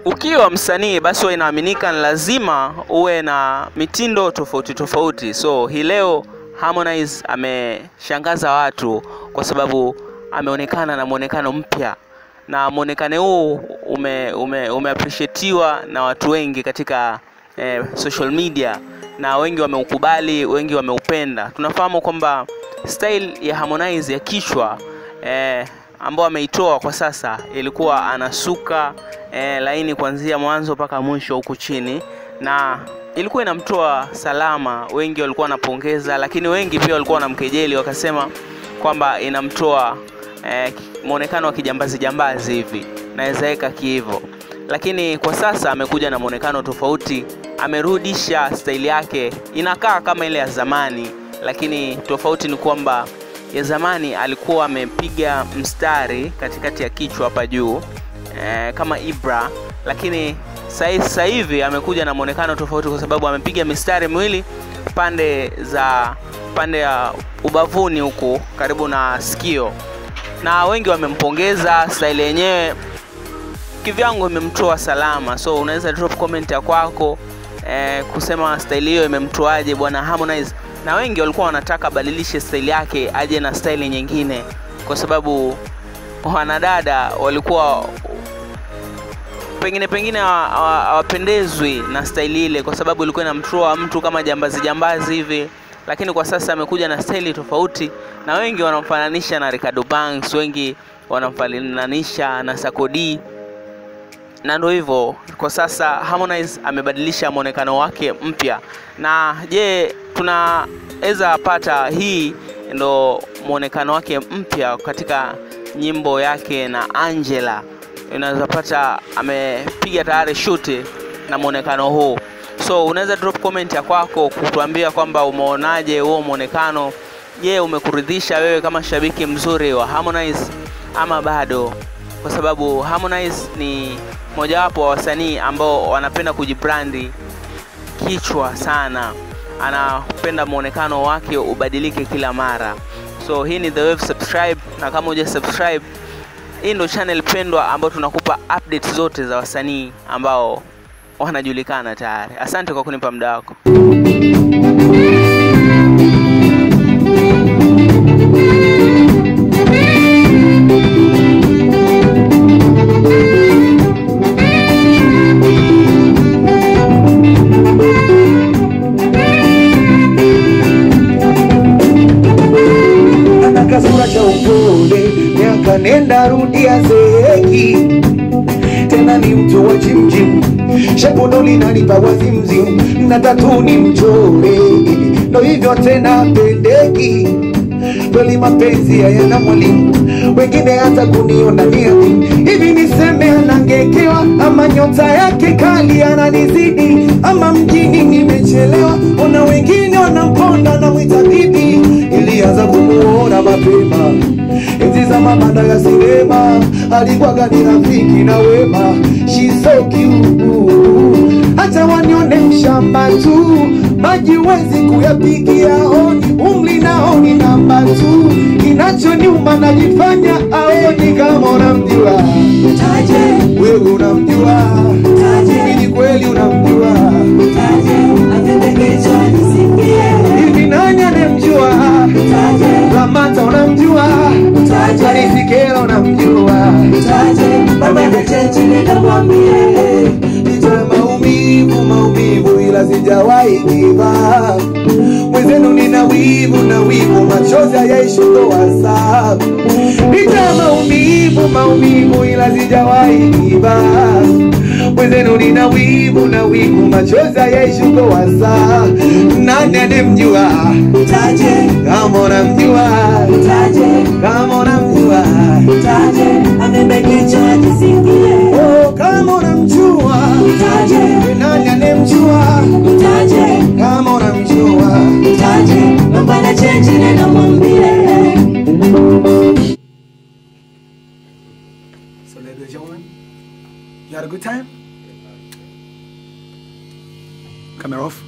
ukiwa msanii basi huwa inaaminika ni lazima uwe na mitindo tofauti tofauti. So hii leo Harmonize ameshangaza watu kwa sababu ameonekana na mwonekano mpya na mwonekano huu ume, ume, umeappreciatiwa na watu wengi katika eh, social media na wengi wameukubali, wengi wameupenda. Tunafahamu kwamba style ya Harmonize ya kichwa eh, ambao ameitoa kwa sasa ilikuwa anasuka eh, laini kuanzia mwanzo mpaka mwisho huku chini na ilikuwa inamtoa salama. Wengi walikuwa wanapongeza, lakini wengi pia walikuwa wanamkejeli wakasema kwamba inamtoa eh, mwonekano wa kijambazi jambazi hivi, naweza weka kihivyo. Lakini kwa sasa amekuja na mwonekano tofauti, amerudisha staili yake, inakaa kama ile ya zamani, lakini tofauti ni kwamba ya zamani alikuwa amepiga mstari katikati ya kichwa hapa juu eh, kama Ibra, lakini sasa hivi amekuja na mwonekano tofauti kwa sababu amepiga mistari miwili pande za pande ya ubavuni huku karibu na sikio, na wengi wamempongeza. Staili yenyewe kivyangu imemtoa salama, so unaweza drop comment ya kwako eh, kusema staili hiyo imemtoaje bwana Harmonize, na wengi walikuwa wanataka abadilishe staili yake aje na staili nyingine, kwa sababu wanadada walikuwa pengine pengine hawapendezwi na staili ile, kwa sababu ilikuwa inamtoa mtu kama jambazi jambazi hivi, lakini kwa sasa amekuja na staili tofauti, na wengi wanamfananisha na Ricardo Banks, wengi wanamfananisha na Sarkodie na ndio hivyo kwa sasa Harmonize amebadilisha mwonekano wake mpya. Na je, tunaweza pata hii ndo mwonekano wake mpya katika nyimbo yake na Angela, unaweza pata amepiga tayari shuti na mwonekano huu. So unaweza drop comment ya kwako kutuambia kwamba umeonaje huo mwonekano. Je, umekuridhisha wewe kama shabiki mzuri wa Harmonize ama bado? Kwa sababu Harmonize ni mojawapo wa wasanii ambao wanapenda kujibrandi kichwa sana, anapenda mwonekano wake ubadilike kila mara. So hii ni The Wave, subscribe, na kama huja subscribe, hii ndo channel pendwa ambayo tunakupa updates zote za wasanii ambao wanajulikana tayari. Asante kwa kunipa muda wako. ana kasura cha upole, miaka nenda rudi azeeki, tena ni mtu wa chimchim, shepu ndo linanipa wazimzim, na tatu ni mchore, ndo hivyo tena pendeki kweli mapenzi hayana mwalimu, wengine hata kuniona niati hivi, niseme anangekewa ama nyota yake kali ananizidi, ama mjini nimechelewa, ona wengine wanamponda na mwita bibi, ilianza kumuona mapema enzi za mabanda ya sinema, alikuwaga ni rafiki na wema, she's so cute hata wanione mshamba tu, maji wezi kuyapigia honi, umri naoni namba tu, kinachoniuma najifanya aoni kama unamjua wewe, unamjua hivi, ni kweli unamjua hivi, nani anemjua? Lamata unamjua, Alifikela unamjua, nitoe maumivu maumivu, ila sijawahi kiva mwenzenu, nina wivu na wivu, machozi hayaishi ndoa sabu. Nitoe maumivu maumivu, ila sijawahi kiva mwenzenu, nina wivu na wivu, machozi hayaishi ndoa sabu. Nani anemjua? Kama unamjua, kama unamjua, oh, kama unamjua, nani anemjua? Kama unamjua So ladies and gentlemen, you had a good time? Camera off.